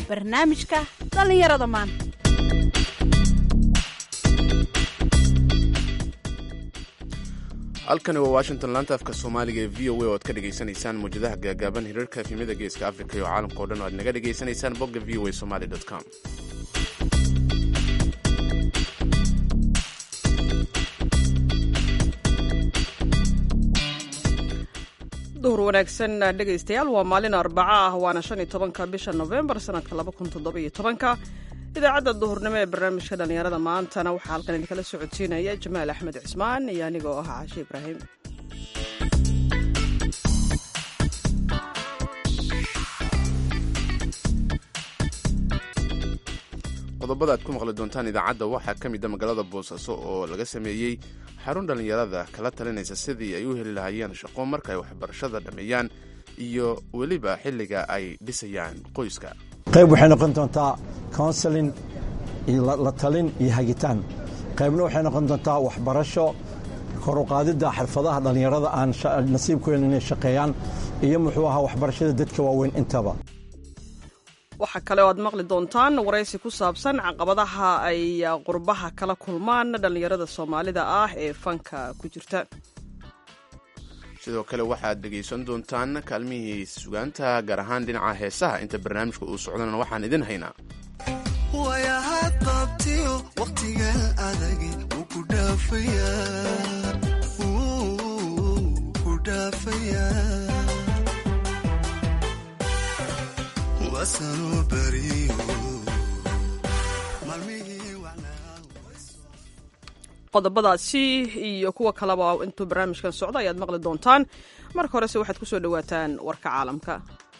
barnaamijka dhallinyarada maanta halkani waa washington laanta afka soomaaliga ee v o a oo aad ka dhagaysanaysaan mawjadaha gaagaaban hirarka efimyada geeska africa iyo caalamka o dhan oo aad naga dhagaysanaysaan bogga v o a somaly com duhur wanaagsan dhegaystayaal waa maalin arbaco ah waana shan iyo tobanka bisha novembar sanadka laba kun toddobiyo tobanka idaacadda duhurnimo ee barnaamijka dhallinyarada maantana waxaa halkan idinkala socodsiinaya jamaal axmed cismaan iyo aniga oo ah caashe ibraahim qodobada aad ku maqli doontaan idaacadda waxaa ka mid a magaalada boosaaso oo laga sameeyey xarun dhallinyarada kala talinaysa sidii ay u heli lahaayeen shaqo marka ay waxbarashada dhammeeyaan iyo weliba xilliga ay dhisayaan qoyska qayb waxay noqon doontaa counseling iyo la talin iyo hagitaan qaybna waxay noqon doontaa waxbarasho koruqaadidda xirfadaha dhallinyarada aan nasiib ku helin inay shaqeeyaan iyo muxuu ahaa waxbarashada dadka waaweyn intaba waxaa kale oo aad maqli doontaan waraysi ku saabsan caqabadaha ay qurbaha kala kulmaan dhallinyarada soomaalida ah ee fanka ku jirta sidoo kale waxaad dhegaysan doontaan kaalmihii sugaanta gaar ahaan dhinaca heesaha inta barnaamijka uu socdana waxaan idin haynaa wayaha qabtiyo wakhtigan adag wuu ku dhaafayaa qodobadaasi iyo kuwa kaleba intuu barnaamijkan socdo ayaad maqli doontaan marka horese waxaad ku soo dhowaataan warka caalamka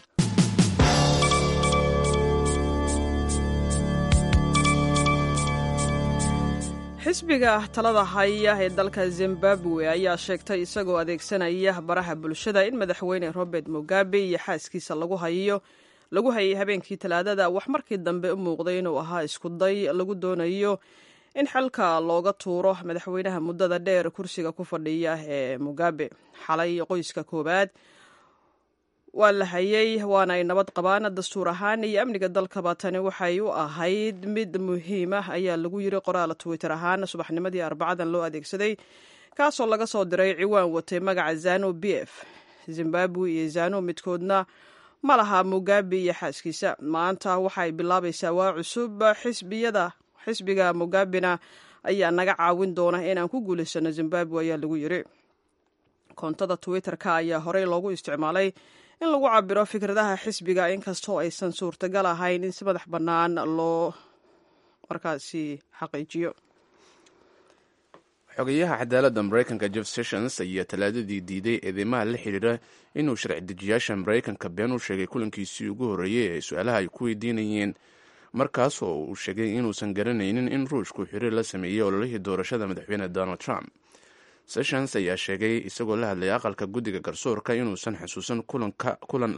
xisbiga talada haya ee dalka zimbabwe ayaa sheegtay isagoo adeegsanaya baraha bulshada in madaxweyne robert mugabe iyo xaaskiisa lagu hayo lagu hayay habeenkii talaadada wax markii dambe u muuqday inuu ahaa iskuday lagu doonayo in xalka looga tuuro madaxweynaha muddada dheer kursiga ku fadhiya ee mugabe xalay qoyska koowaad waa la hayay waana ay nabad qabaan dastuur ahaan iyo amniga dalkaba tani waxay u ahayd mid muhiim ah ayaa lagu yiri qoraal twitter ahaan subaxnimadii arbacadan loo adeegsaday kaasoo laga soo diray ciwaan watay magaca zano b f zimbabwe iyo zano midkoodna ma laha mugabe iyo xaaskiisa maanta waxay bilaabaysaa waa cusub xisbiyada xisbiga mugabena ayaa naga caawin doona inaan ku guulaysano zimbabwe ayaa lagu yiri koontada twitter-ka ayaa horey loogu isticmaalay in lagu cabiro fikradaha xisbiga inkastoo aysan suurtagal ahayn in si madax bannaan loo markaasi xaqiijiyo xogeyaha cadaaladda maraykanka jeff sessions ayaa talaadadii diiday eedeymaha la xidhiira inuu sharci dejiyaasha maraykanka been u sheegay kulankiisii ugu horreeyey ee su-aalaha ay ku weydiinayeen markaas oo uu sheegay inuusan garanaynin in ruushku xiriir la sameeyey ololihii doorashada madaxweyne donald trump sessions ayaa sheegay isagoo la hadlaya aqalka guddiga garsoorka inuusan xusuusan kulan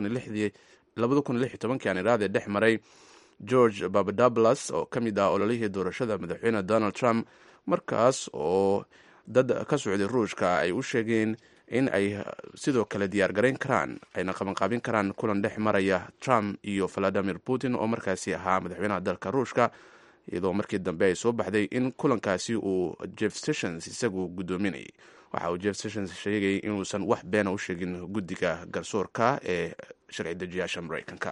aan iraade dhex maray george babadablas oo ka mid ah ololihii doorashada madaxweyne donald trump markaas oo dad ka socday ruushka ay u sheegeen in ay sidoo kale diyaar garayn karaan ayna qabanqaabin karaan kulan dhex maraya trump iyo valadimir putin oo markaasi ahaa madaxweynaha dalka ruushka iyadoo markii dambe ay soo baxday in kulankaasi uu jeff sessions isagu guddoominayay waxa uu jeff sessions sheegay inuusan wax beena u sheegin guddiga garsoorka ee sharci dejiyaasha maraykanka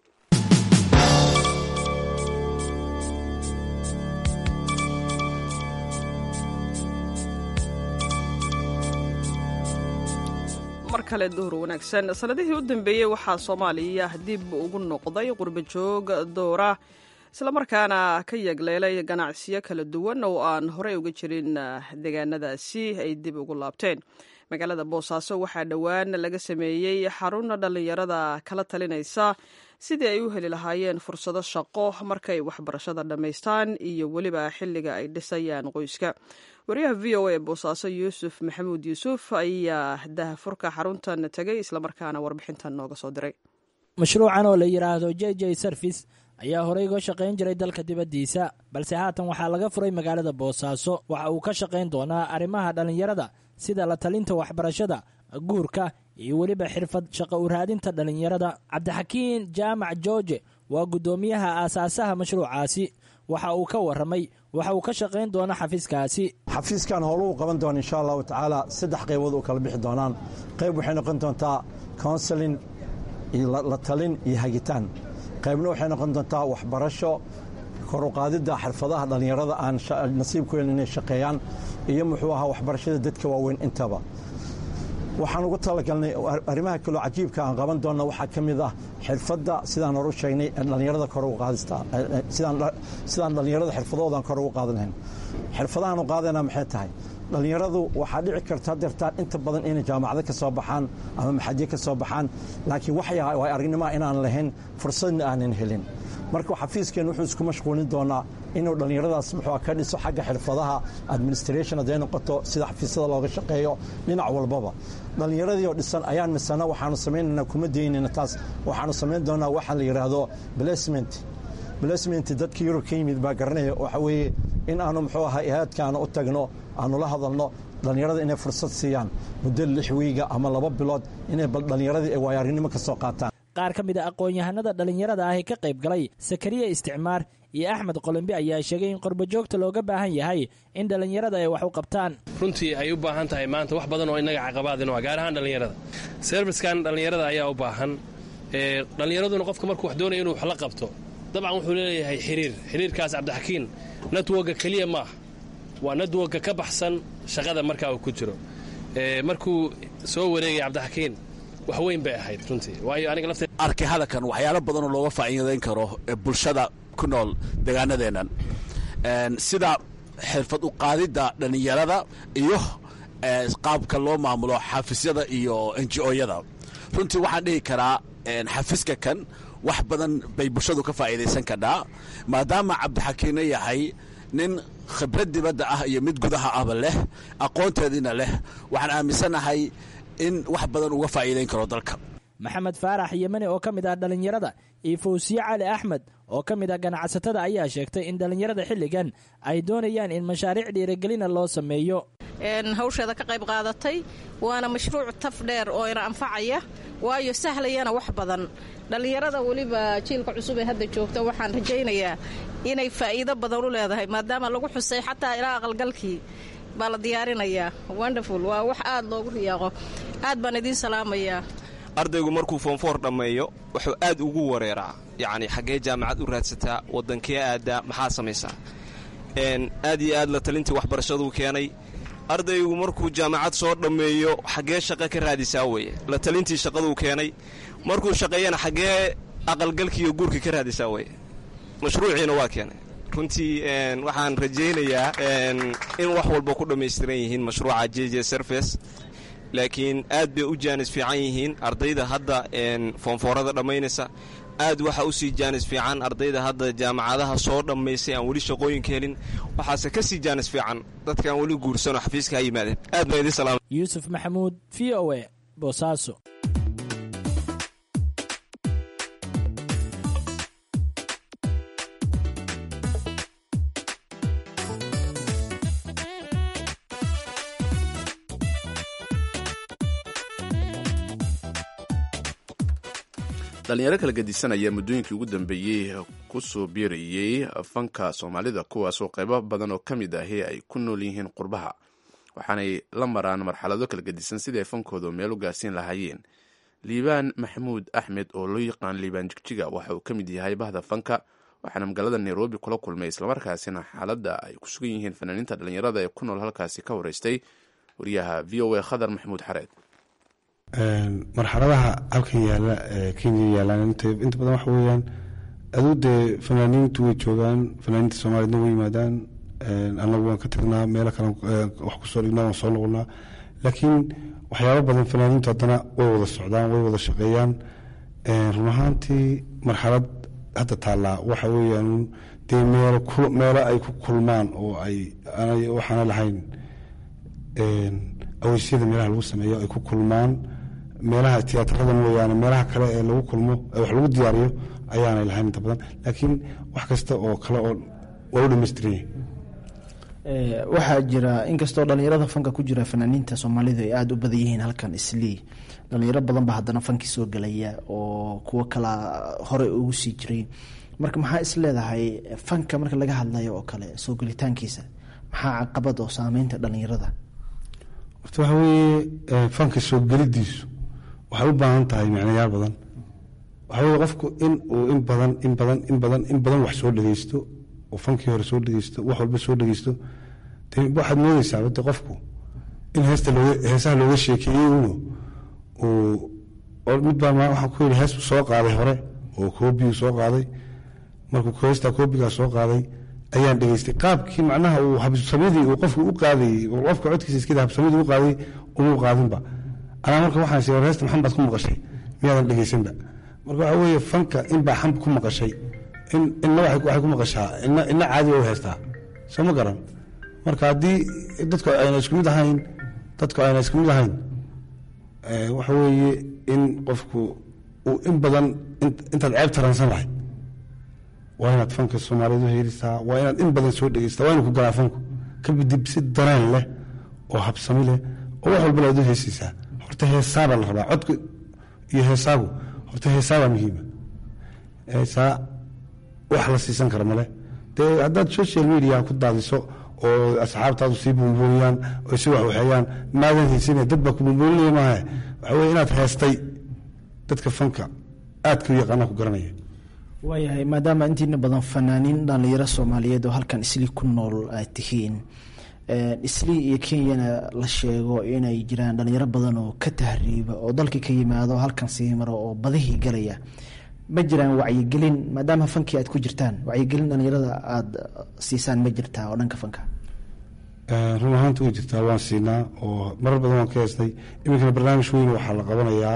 mar kale duhur wanaagsan sanadihii u dambeeyey waxaa soomaaliya dib ugu noqday qurba joog doora islamarkaana ka yagleelay ganacsiyo kala duwan oo aan horey uga jirin deegaanadaasi ay dib ugu laabteen magaalada boosaaso waxaa dhowaan laga sameeyey xarun dhallinyarada kala talinaysa sidii ay u heli lahaayeen fursado shaqo markay waxbarashada dhammaystaan iyo weliba xilliga ay dhisayaan qoyska wariyaha v o a boosaaso yuusuf maxamuud yuusuf ayaa dahafurka xaruntan tegay islamarkaana warbixintan nooga soo diray mashruucan oo la yidhaahdo j j service ayaa horey uga shaqayn jiray dalka dibaddiisa balse haatan waxaa laga furay magaalada boosaaso waxa uu ka shaqayn doonaa arrimaha dhallinyarada sida la talinta waxbarashada guurka iyo weliba xirfad shaqo u raadinta dhallinyarada cabdixakiin jaamac jooje waa guddoomiyaha aasaasaha mashruucaasi waxa uu ka warramay waxa uu ka shaqayn doono xafiiskaasi xafiiskan howluhu qaban doona insha allahu tacaala saddex qaybood u kala bixi doonaan qayb waxay noqon doontaa counselin iyo la talin iyo hagitaan qaybna waxay noqon doontaa waxbarasho koruqaadidda xirfadaha dhallinyarada aan nasiibku helin inay shaqeeyaan iyo muxuu ahaa waxbarashada dadka waaweyn intaba waxaan ugu talagalnay arrimaha kaloo cajiibka aan qaban doonna waxaa ka mid ah xirfadda sidaan hor u sheegnay dhallinyarada kor ugu qaadista sidaan dhallinyarada xirfadoodan kor ugu qaadan lahayn xirfadahan u qaadayna maxay tahay dhallinyaradu waxaa dhici karta deertaan inta badan inay jaamacado ka soo baxaan ama maxadyo ka soo baxaan laakiin waxay aragnimaa inaan lahayn fursadna aanan helin marka xafiiskeen wuxuu isku mashquulin doonaa inuu dhallinyaradaas muxuu ka dhiso xagga xirfadaha administration hadday noqoto sida xafiisyada looga shaqeeyo dhinac walbaba dhallinyaradii oo dhisan ayaan misana waxaanu samaynaynaa kuma daynayna taas waxaanu samayn doonaa waxa la yidhaahdo placement placement dadka yurub ka yimid baa garanaya waxa weeye in aanu muxuu ahaa ihaadkaanu u tagno aanu la hadalno dhallinyarada inay fursad siiyaan muddo lix wiiga ama laba bilood inay bal dhallinyaradii ay waayarinimo ka soo qaataan qaar ka mid a aqoon-yahanada dhallinyarada ah ee ka qayb galay sakariya isticmaar iyo axmed qolembe ayaa sheegay in qorbojoogta looga baahan yahay in dhallinyarada ay wax u qabtaan runtii ay u baahan tahay maanta wax badan oo innaga caqabaadin gaar ahaan dhallinyarada serfiskan dhallinyarada ayaa u baahan dhallinyaraduna qofka markuu wax doonaya inuu wax la qabto dabcan wuxuu leeyahay xiriir xiriirkaas cabdixakiin networka keliya maaha waa networka ka baxsan shaqada markaa uu ku jiro markuu soo wareegaya cabdixakiin wax weyn bay ahayd runtii waayo aniga lafte arkay hadalkan waxyaalo badanoo looga faa'iidayn karo bulshada ku nool deegaanadeennan sida xirfad u qaadidda dhallinyarada iyo qaabka loo maamulo xafiisyada iyo enji-oyada runtii waxaan dhihi karaa xafiiska kan wax badan bay bulshadu ka faa'iidaysan kadhaa maadaama cabdixakiinna yahay nin khibrad dibadda ah iyo mid gudaha ahba leh aqoonteediina leh waxaan aaminsanahay in wax badan uga faa'iidayn karo dalka maxamed faarax yemani oo ka mid ah dhallinyarada iyo fawsiye cali axmed oo ka mid ah ganacsatada ayaa sheegtay in dhallinyarada xilligan ay doonayaan in mashaariic dhiirigelina loo sameeyo hawsheeda ka qayb qaadatay waana mashruuc taf dheer oo ina anfacaya waayo sahlayana wax badan dhallinyarada weliba jiilka cusub ee hadda joogta waxaan rajaynayaa inay faa'iido badan u leedahay maadaama lagu xusay xataa ilaa aqalgalkii baa la diyaarinayaa wonderful waa wax aad loogu riyaaqo aad baan idiin salaamayaa ardaygu markuu foonfoor dhammeeyo wuxuu aad ugu wareeraa yacni xaggee jaamacad u raadsataa waddankee aaddaa maxaa samaysaa aad iyo aad la talintii waxbarashaduu keenay ardaygu markuu jaamacad soo dhammeeyo xaggee shaqo ka raadisaa weeye la talintii shaqaduu keenay markuu shaqeeyana xaggee aqalgalkiiyo guurka ka raadisaa weye mashruuciina waa keenay runtii waxaan rajaynayaa in wax walba ku dhammaystiran yihiin mashruuca j j service laakiin aad bay u jaanis fiican yihiin ardayda hadda foonfoorada dhammaynaysa aad waxa u sii jaanis fiican ardayda hadda jaamacadaha soo dhammaysay aan weli shaqooyinka helin waxaase ka sii jaanis fiican dadkaan weli guursanoo xafiiska ha yimaadeen aad baan idin salaama yuusuf maxamuud v o e boosaaso dhalinyaro kala gedisanaya muddooyinkii ugu dambeeyey ku soo biirayey fanka soomaalida kuwaasoo qaybo badan oo ka mid ahi ay ku nool yihiin qurbaha waxaanay la maraan marxalado kala gedisan sidii ay fankooda meel u gaarsiin lahaayeen liibaan maxamuud axmed oo loo yaqaan liibaan jigjiga waxa uu ka mid yahay bahda fanka waxaana magaalada nairobi kula kulmay islamarkaasina xaaladda ay ku sugan yihiin fanaaniinta dhalinyarada ee ku nool halkaasi ka wareystay wariyaha v o a khadar maxamuud xareed marxaladaha halkan yaala ee kenya yaalaan inta badan waxa weeyaan aduu dee fanaaniintu way joogaan fanaaniinta soomaaliyedna way yimaadaan annagu waan ka tagnaa meelo kale wax kusoo dhignaa waan soo noqonnaa laakiin waxyaabo badan fanaaniintu haddana way wada socdaan way wada shaqeeyaan run ahaantii marxalad hadda taallaa waxa weeyaan dee meelo ay ku kulmaan oo ay waxaana lahayn aweysyada meelaha lagu sameeyo ay ku kulmaan meelaha tiyaatarada mooyaane meelaha kale ee lagu kulmo ee wax lagu diyaariyo ayaanay lahayn inta badan laakiin wax kasta oo kale oo waa u dhamaystiran yahay waxaa jira inkastoo dhalinyarada fanka ku jira fanaaniinta soomaalidu ay aada u badan yihiin halkan islii dhalinyaro badan baa haddana fankii soo gelaya oo kuwo kala hore ugu sii jiray marka maxaa is leedahay fanka marka laga hadlayo oo kale soo gelitaankiisa maxaa caqabad oo saameynta dhalinyarada horta waxa weeye fanka soo gelidiisu waxay u baahan tahay micnayaal badan waxa weye qofku in uu in badan in badan in badan in badan wax soo dhegeysto oo fankii hore soo dhegeysto wax walba soo dhegeysto de waxaad moodeysaa wade qofku in heesta looga heesaha looga sheekeeyey uno uu mid baa waxaan ku yidhi hees soo qaaday hore oo koobigu soo qaaday markuu heesta koobigaa soo qaaday ayaan dhegeystay qaabkii macnaha uu habsamadii uu qofku u qaadayey oo qofka codkiisa iskada habsamadii u qaaday uma qaadinba anaa marka waxaan sii heesta maxan baad ku maqashay miyaadan dhegeysanba marka waxa weeye fanka in baa xamb ku maqashay in inna waxay ku maqashaa inna inna caadi u heystaa soo ma garan marka haddii dadku ayna isku mid ahayn dadku ayna isku mid ahayn waxa weeye in qofku uu in badan intaad ceeb taransan lahayd waa inaad fanka soomaaliyeed u heelisaa waa inaad in badan soo dhegeysataa waa ina ku galaa fanku kabadib si dareen leh oo habsami leh oo wax walba laad u heesaysaa horta heesaabaa la rabaa codka iyo heesaagu horta heesaabaa muhiima heesaa wax la siisan kara male dee haddaad social media ku daadiso oo asxaabtaadu sii buunbuuniyaan oo si wax waxeeyaan maadan haysane dad baa ku buunbuuninaya maaha waxa weye inaad heestay dadka fanka aadka u yaqaana ku garanaya waayahay maadaama intiina badan fanaaniin dhalinyaro soomaaliyeed oo halkan islii ku nool aad tihiin islii iyo kenyana la sheego inay jiraan dhalinyaro badan oo ka tahriiba oo dalkii ka yimaado halkan sii maro oo badihii galaya ma jiraan wacyigelin maadaama fankii aad ku jirtaan wacyigelin dhalinyarada aada siisaan ma jirtaa oo dhanka fanka run ahaanta way jirtaa waan siinaa oo marar badan waan ka heestay iminkana barnaamij weyn waxaa la qabanayaa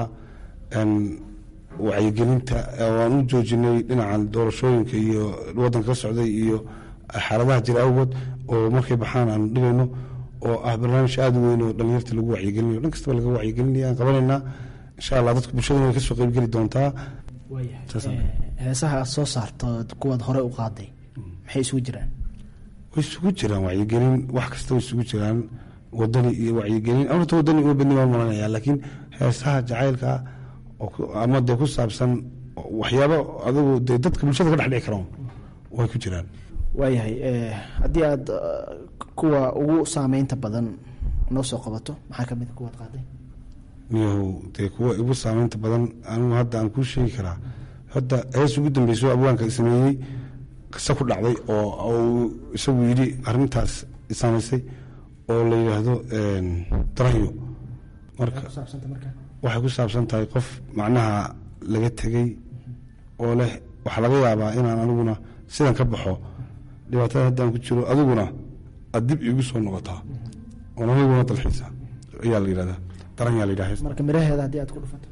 wacyigelinta waan u joojinay dhinacan doorashooyinka iyo wadanka ka socday iyo xaaladaha jira awgood oo markay baxaan aanu dhigayno oo ah barnaamij aada u weyn oo dhalinyarta lagu wacyigelinayo dhan kastaba laga wacyigelinaya aan qabanaynaa insha allah dadka bulshadana way kasoo qeybgeli doontaa heesaha aad soo saarto kuwaad hore u qaaday maxay isugu jiraan way isugu jiraan wacyigelin wax kasta way isugu jiraan wadani iyo wacyigelin horta wadani uma badni waan malanaya laakiin heesaha jacaylka ama dee ku saabsan waxyaabo adigu dee dadka bulshada ka dhex dhici karaan way ku jiraan waayahay haddii aad kuwa ugu saameynta badan noo soo qabato maxaa kamid a kuwaad qaaday miyahow dee kuwa igu saameynta badan anigu hadda aan kuu sheegi karaa hadda hees ugu dambeyso abwaanka sameeyey qisa ku dhacday oo isagu yidhi arintaas saamaysay oo la yidhaahdo daranyo marka waxay ku saabsan tahay qof macnaha laga tegey oo leh waxaa laga yaabaa inaan aniguna sidan ka baxo dhibaatada haddaan ku jiro adiguna aad dib iigu soo noqotaa oon aniguna dalxiisa ayaa la yidhahdaa daran yaa la yidhaha marka miraheeda haddii aad ku dhufato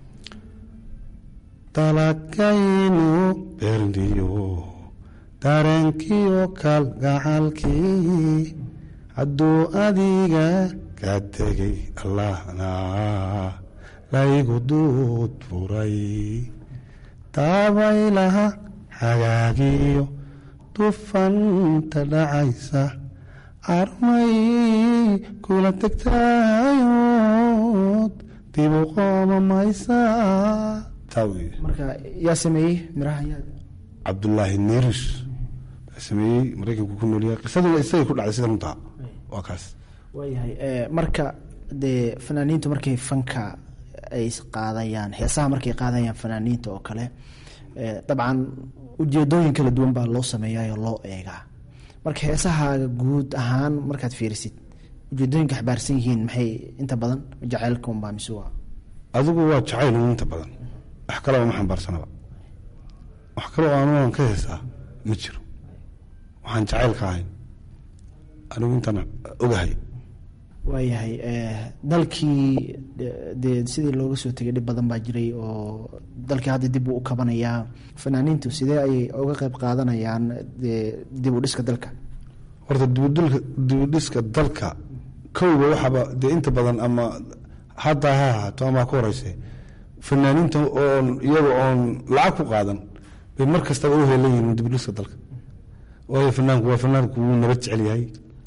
dalagaynu beerniyo dareenkiyo kalgacalkii hadduu adiga ka tegay allahna laygu duud furay daabaylaha hagaagiyo dufanta dhacaysa armay kula tegtayood dibu qooma maysa marka yaa sameeyey miraha yaa cabdulaahi neris baa sameeyey maraykanku ku noolyahay qisaduna isagay ku dhacday sida runtaa waa kaas waayahay marka dee fanaaniintu markay fanka ay qaadayaan heesaha markay qaadayaan fanaaniinta oo kale dabcan ujeedooyin kala duwan baa loo sameeyayo loo eegaa marka heesahaaga guud ahaan markaad fiirisid ujeedooyinka xabaarsan yihiin maxay inta badan jaceylka unbaa mise waa adigu waa jacayl inta badan wax kaleba ma xambaarsanaba wax kaloo anuan ka heesaa ma jiro waxaan jacaylka ahayn anigu intaan ogahay waayahay dalkii dee sidii looga soo tegay dhib badan baa jiray oo dalkii hadda dib uu u kabanayaa fanaaniintu sidee ayay uga qeyb qaadanayaan dib u dhiska dalka horta dibudulka dibudhiska dalka kowba waxaaba dee inta badan ama haddaa ha ahaato ama ha ku horeyse fanaaniinta oon iyaga oon lacag ku qaadan bay mar kastaba u heelan yihiin dibudhiska dalka waayo fanaanku waa fanaanku wuu nabad jecel yahay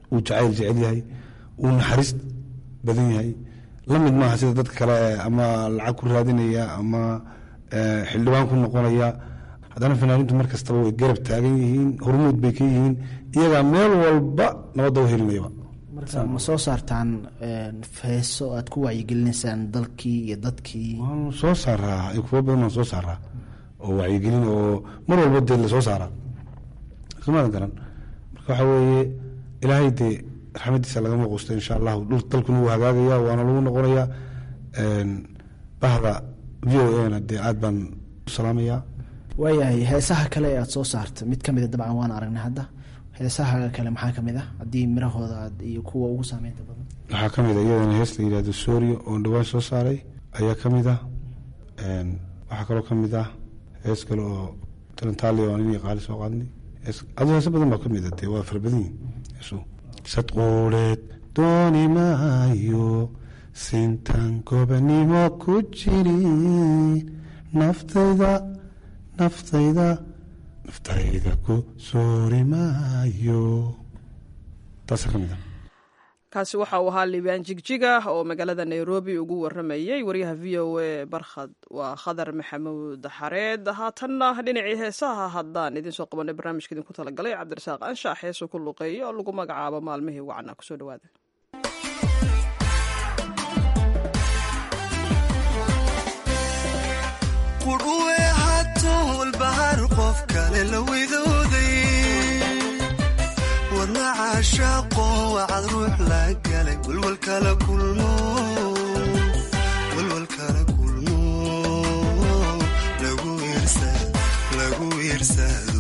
uu jacayl jecel yahay uu naxariis badan yahay la mid maaha sida dadka kale ee ama lacag ku raadinaya ama eh, xildhibaan ku noqonaya haddana fanaaniintu mar kastaba way garab taagan yihiin hormuud bay ka yihiin iyagaa meel walba nabadda u helinayaba marka ma soo saartaan een, feeso aad ku wacyigelinaysaan dalkii iyo dadkii waanu soo saaraa iyo kuwo badan waan soo saaraa oo wacyigelin oo mar walba dee lasoo saaraa somaada garan marka waxaa weeye ilaahay dee raxmadiisa lagama quusta insha allahu dhul dalkuna wuu hagaagaya waana lagu noqonayaa een, bahda v o a na dee aad baan u salaamayaa waayahay heesaha kale ee aad soo saarta mid ka mida dabcan waan aragnay hadda heesaha kale maxaa ka mid ah haddii mirahooda aad iyo kuwa ugu saameynta badan waxaa ka mid a iyadana hees la yidhahdo sooriyo oo dhawaan soo saaray ayaa ka mid ah Een, waxaa kaloo ka mid ah hees kale oo talentaali oo nin qaali soo qaadnay hees adu heese badan baa ka mid a dee waa fara badan yihin heesu sad quuleed dooni maayo sintan gobanimo ku jirin naftayda naftayda naftayda ku soori maayo taasaa ka mid ah kaasi waxa uu ahaa liibaan jigjiga oo magaalada nairobi ugu waramayey wariyaha v o a barkhad waa khadar maxamuud xareed haatanna dhinacii heesaha haddaan idiin soo qabanay barnaamijka idinku talagalay cabdirasaaq anshax heesuu ku luqeeya oo lagu magacaabo maalmihii wacna kusoo dhawaada qudhuwe hatool bahar qof kale la widooday wadna caashaaqo wacad ruux la galay walwal kala kulmo walwal kala kulmo lagu iirsa lagu iirsado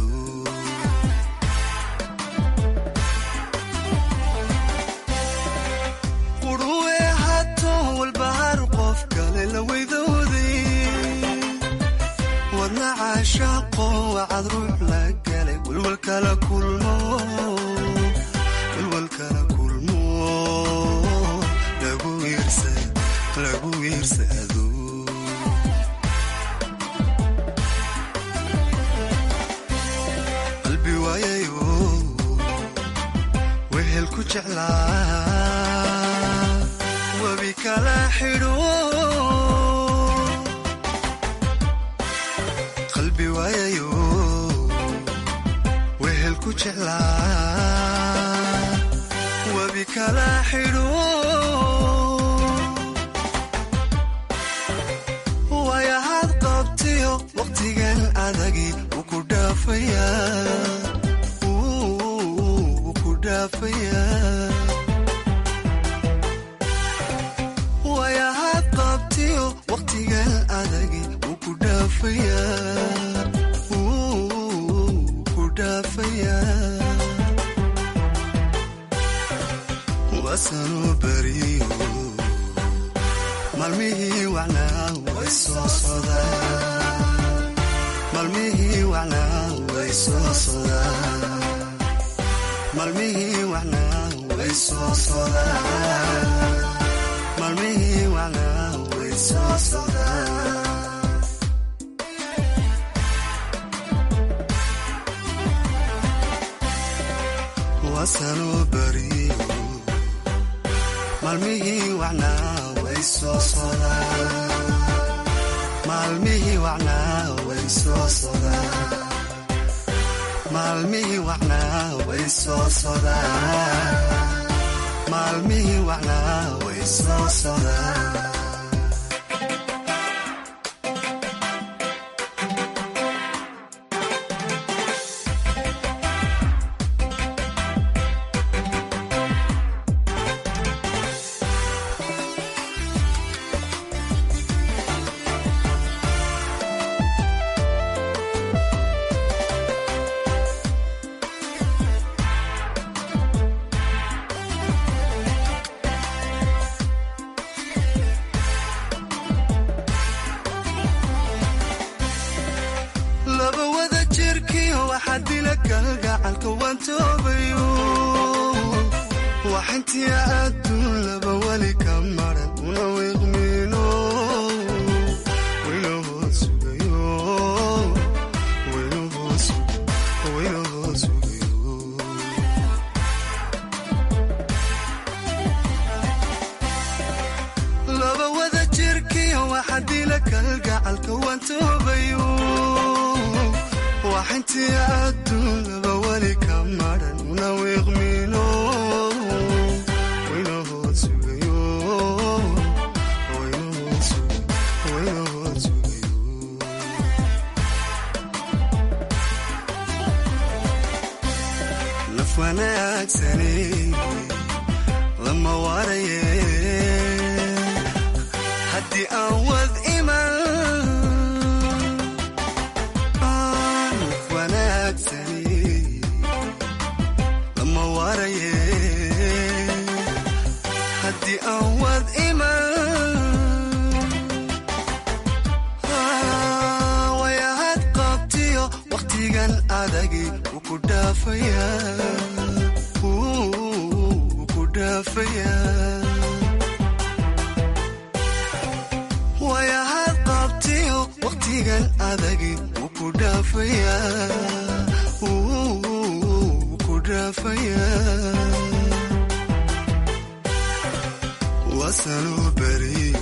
qudhuwe hatool bahar qof kale la widooday wadna caashaaqo wacad ruux la galay walwal kala kulmo walwal kala kulmo lagu iirsa lagu iirsado qalbi waayayo wehel ku jeclaa webi kala xidho qalbi waayayo wehel ku jeclaa webi kala xidho waayahaad qabtiyo waqtigan adagi wuu ku dhaafayaa wuu ku dhaafayaa waayahaad qabtiyo waqtigan adagi wuu ku dhaafayaa wuu ku dhaafayaa waasanuu beriyo maalmihii wacnaa way soo sodaan maalmihii wacnaa way soo sodaan maalmihii wacnaa way soo sodaan maalmihii wacnaa way soo sodaan waasanuu beriyo maalmihii wacnaa way soo sodaan maalmihii wacnaa way soo sodaan maalmihii wacnaa way soo sodaan maalmihii wacnaa way soo sodaan laba wada jirkiyo waxaa dila kalgacalka waan toobayo waxintiya adduun laba weli ka maran una wiiqmiino wayna hoos sugayo wayna hoos wayna hoos sugayo hadila kalgacalka waan toobayo waxintii adduun laba weli ka madhan una wiiqmino waynahood sugayo waynahood sugayo waynahood sugayo naf wanaagsani lama waaraye haddii aan wad iman naf wanaagsani lama waaraye haddii aan wad iman wayahad qabtiyo wakhtigan adagi wuu ku dhaafaya wuu ku dhaafaya wayahad qabtiyo wakhtigan adagi wuu ku dhaafaya wuu ku dhaafaya wasanuu beriyo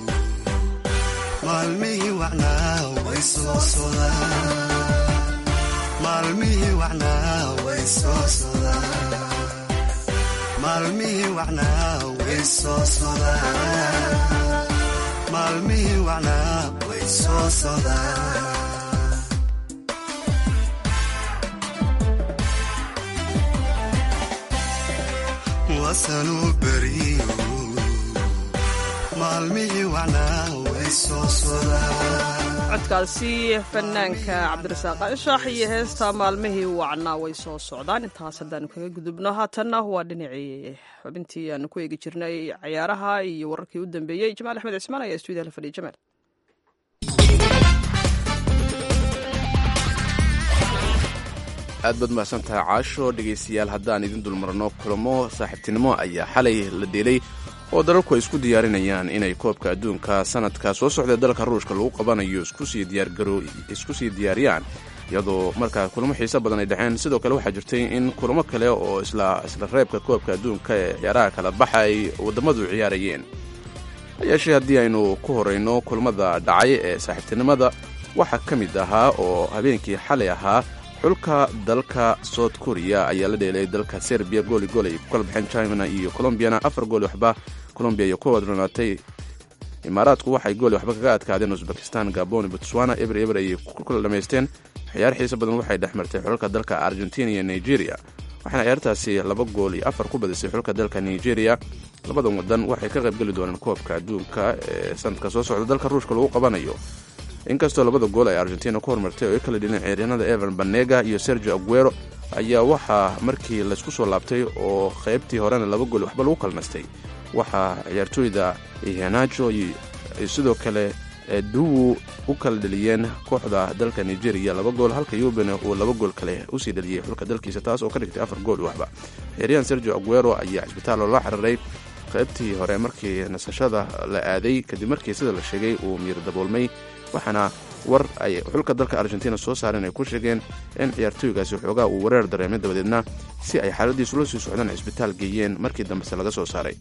maalmihii wacnaa way soo sodaan maalmihii wacnaa way soo sodaan maalmihii wacnaa way soo sodaan maalmihii wacnaa way soo sodaan wasanuu beriyo maalmihii wacnaa way soo sodaan codkaasi fanaanka cabdirasaaq anshax iyo heesta maalmihii wacnaa way soo socdaan intaas haddaanu kaga gudubno haatanna waa dhinacii xubintii aanu ku eegi jirnay cayaaraha iyo wararkii u dambeeyey jamaal axmed cismaan ayaa stuudiyaha la fadhiya jamaal aad baad mahadsantahay caasho dhegaystayaal haddaan idin dulmarno kulamo saaxiibtinimo ayaa xalay la dheelay oo dalalku ay isku diyaarinayaan inay koobka adduunka sanadka soo socda dalka ruushka lagu qabanayo isku sii diyaariyaan iyadoo markaa kulamo xiise badan ay dhexeen sidoo kale waxaa jirtay in kulamo kale oo isla isla reebka koobka adduunka ee ciyaaraha kala baxa ay waddamadu ciyaarayeen hayeeshee haddii aynu ku horayno kulamada dhacay ee saaxiibtinimada waxaa ka mid ahaa oo habeenkii xalay ahaa xulka dalka south korea ayaa la dheelay dalka serbiya gooli gool ay ku kala baxeen china iyo colombiyana afar gooli waxba colombiya iyo ku wadronaatay imaaraadku waxay gooli waxba kaga adkaadeen usbekistan gabon botswana eber eber ayay ku kala dhamaysteen ciyaar xiise badan waxay dhex martay xulka dalka argentina iyo nigeria waxaana ciyaartaasi laba gool iyo afar ku badisay xulka dalka nigeria labadan wadan waxay ka qaybgeli doonaan koobka adduunka ee sanadka soo socda dalka ruushka lagu qabanayo inkastoo labada gool ay argentina ku hormartay oo ay kala dhileen ciyaaryahanada evan banega iyo sergio aguero ayaa waxaa markii laysku soo laabtay oo qaybtii horena laba gool waxba lagu kala nastay waxaa ciyaartooyda ihenajo iyo sidoo kale duwu u kala dheliyeen kooxda dalka nigeria laba gool halka yubene uu laba gool kale usii dheliyey xulka dalkiisa taas oo ka dhigtay afar gool waxba ciyaaryahan sergio aguero ayaa cisbitaal loola xiriiray qaybtii hore markii nasashada la aaday kadib markii sida la sheegay uu miir daboolmay waxaana war ay xulka dalka argentina soo saareen ay ku sheegeen in ciyaartooygaasi xoogaa uu wareer dareemay dabadeedna si ay xaaladiisu la sii socdaan cisbitaal geeyeen markii dambese laga soo saaray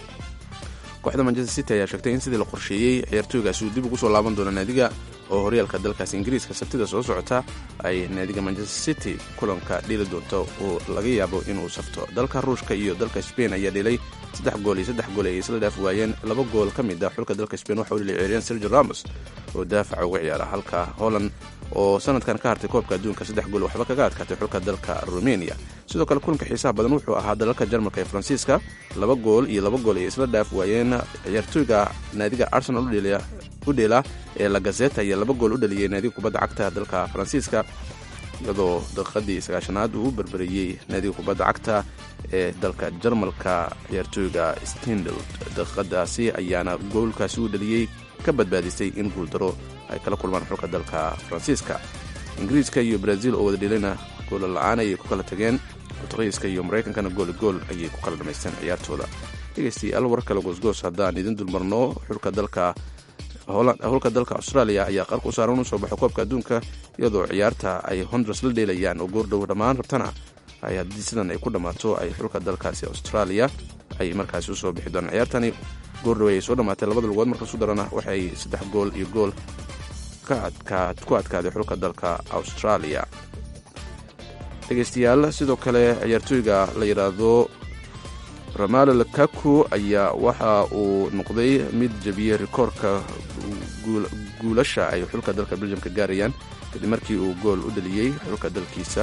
kooxda manchester city ayaa sheegtay in sidii la qorsheeyey ciyaartooygaasi uu dib ugu soo laaban doono naadiga oo horyaalka dalkaas ingiriiska sabtida soo socota ay naadiga manchester city kulanka dhili doonto oo laga yaabo inuu safto dalka ruushka iyo dalka sbain ayaa dhilay saddex gool iyo saddex gool ay isla dhaaf waayeen laba gool ka mid ah xulka dalka sbain waxa uu dhilay ciyaaryahan sergio ramos oo daafaca uga ciyaara halka holland oo sanadkan ka hartay koobka adduunka saddex gool waxba kaga adkaatay xulka dalka rumeniya sidoo kale kulanka xiisaha badan wuxuu ahaa dalalka jarmalka ee faransiiska laba gool iyo laba gool ay isla dhaaf waayeen ciyaartooyga naadiga arsenal u dheela ee lagazeta ayaa laba gool u dhaliyey naadiga kubadda cagta dalka faransiiska iyadoo daqiiqadii sagaashanaad uu u berberiyey naadiga kubadda cagta ee dalka jarmalka ciyaartooyga stindl daqiiqadaasi ayaana goolkaasi u dhaliyey ka badbaadisay in guuldaro ay kala kulmaan xulka dalka faransiiska ingiriiska iyo brazil oo wada dhelayna goola la-aan ayay ku kala tageen portugiiska iyo maraykankana gooli gool ayay ku kala dhamaysteen ciyaartooda dhegeystayaal war kale goosgoos haddaan idin dulmarno xulka dalka hulka dalka australia ayaa qarka u saaran u soo baxay koobka adduunka iyadoo ciyaarta ay honduras la dheelayaan oo goordhow dhammaan rabtana haddii sidan ay ku dhammaato ay xulka dalkaasi australia ay markaasi usoo bixi doonaan ciyaartani goordhowe ay soo dhammaatay labada lugood marka su darana waxay saddex gool iyo gool ku adkaaday xulka dalka australia dhegaystayaal sidoo kale ciyaartooyga la yidhaahdo ramalo lakaku ayaa waxa uu noqday mid jebiyey rikoorka guulasha ay xulka dalka beljamka gaarayaan kadib markii uu gool u dhaliyey xulka dalkiisa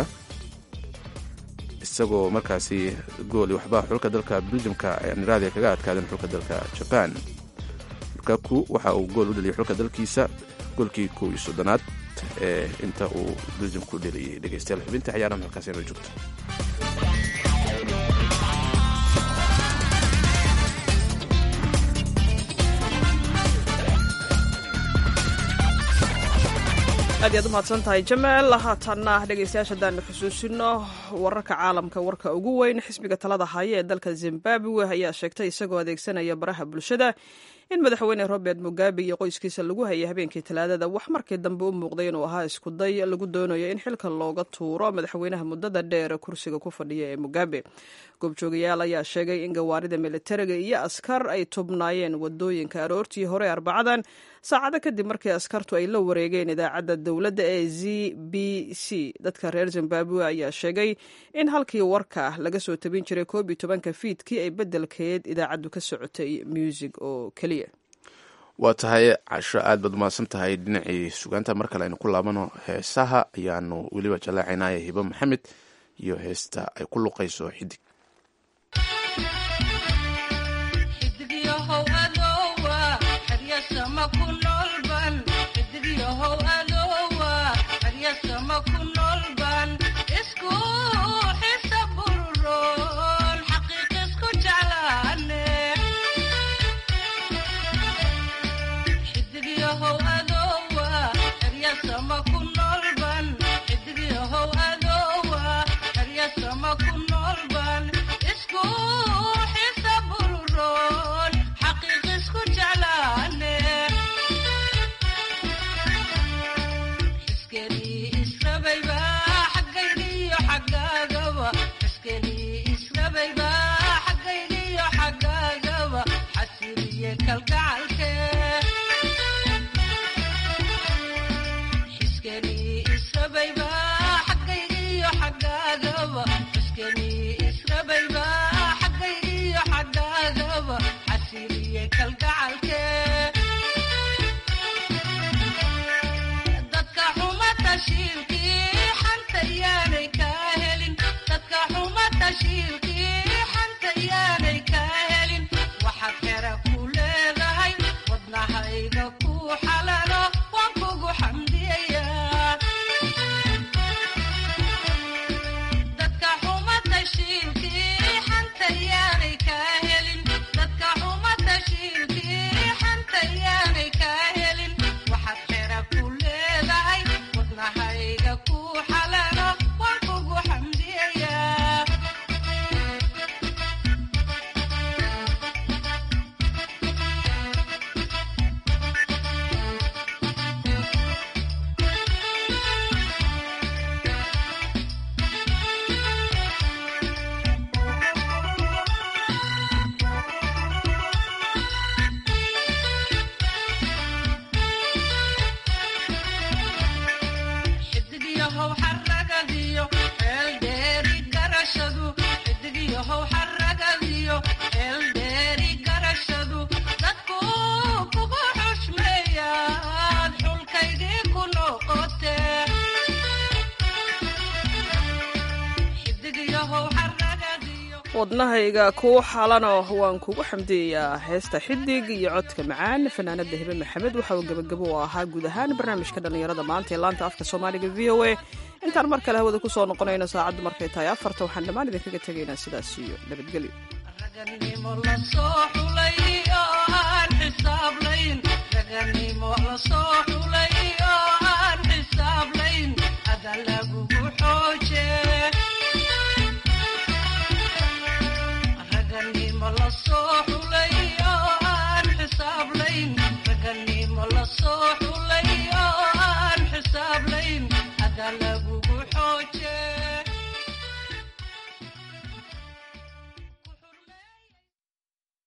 isagoo markaasi gooli waxba xulka dalka beljamka niraadi kaga adkaadeen xulka dalka jaban lukaku waxa uu gool u dhaliyey xulka dalkiisa goolkii kow iyo soddonaad ee inta uu beljamku dheliyey dhegeystayaal xubinta ciyaaraha halkaas inoo joogto aad iyaad u mahadsan tahay jamaal haatanna dhegeystayaasha haddaanu xusuusino wararka caalamka warka ugu weyn xisbiga talada haya ee dalka zimbabwe ayaa sheegtay isagoo adeegsanaya baraha bulshada in madaxweyne robert mugabe iyo qoyskiisa lagu hayay habeenkii talaadada wax markii dambe u muuqday inuu ahaa iskuday lagu doonayo in xilka looga tuuro madaxweynaha muddada dheer kursiga ku fadhiya ee mugabe goobjoogayaal ayaa sheegay in gawaarida militariga iyo askar ay tubnaayeen wadooyinka aroortii hore arbacadan saacado kadib markii askartu ay la wareegeen idaacadda dowladda ee z b c dadka reer zimbabwe ayaa sheegay in halkii warka laga soo tabin jiray koob iyo tobanka fiidkii ay beddelkeed idaacaddu ka socotay muusig oo keliya waa tahay casho aad baad umahadsan tahay dhinacii sugaanta mar kale aynu ku laabano heesaha ayaanu weliba jallaacaynaya hibo maxamed iyo heesta ay ku luqayso xidig wadnahayga kuu xalano waan kugu xamdiyayaa heesta xidig iyo codka macaan fanaanada hebe maxamed waxa uu gebagabo u ahaa guud ahaan barnaamijka dhallinyarada maanta ee laanta afka soomaaliga v o a intaan mar kale hawada kusoo noqonayno saacaddu markay tahay afarta waxaan dhammaan idinkaga tegaynaa sidaas iyo nabadgelyo soo xulay oo aan xisaab layn raganimo la soo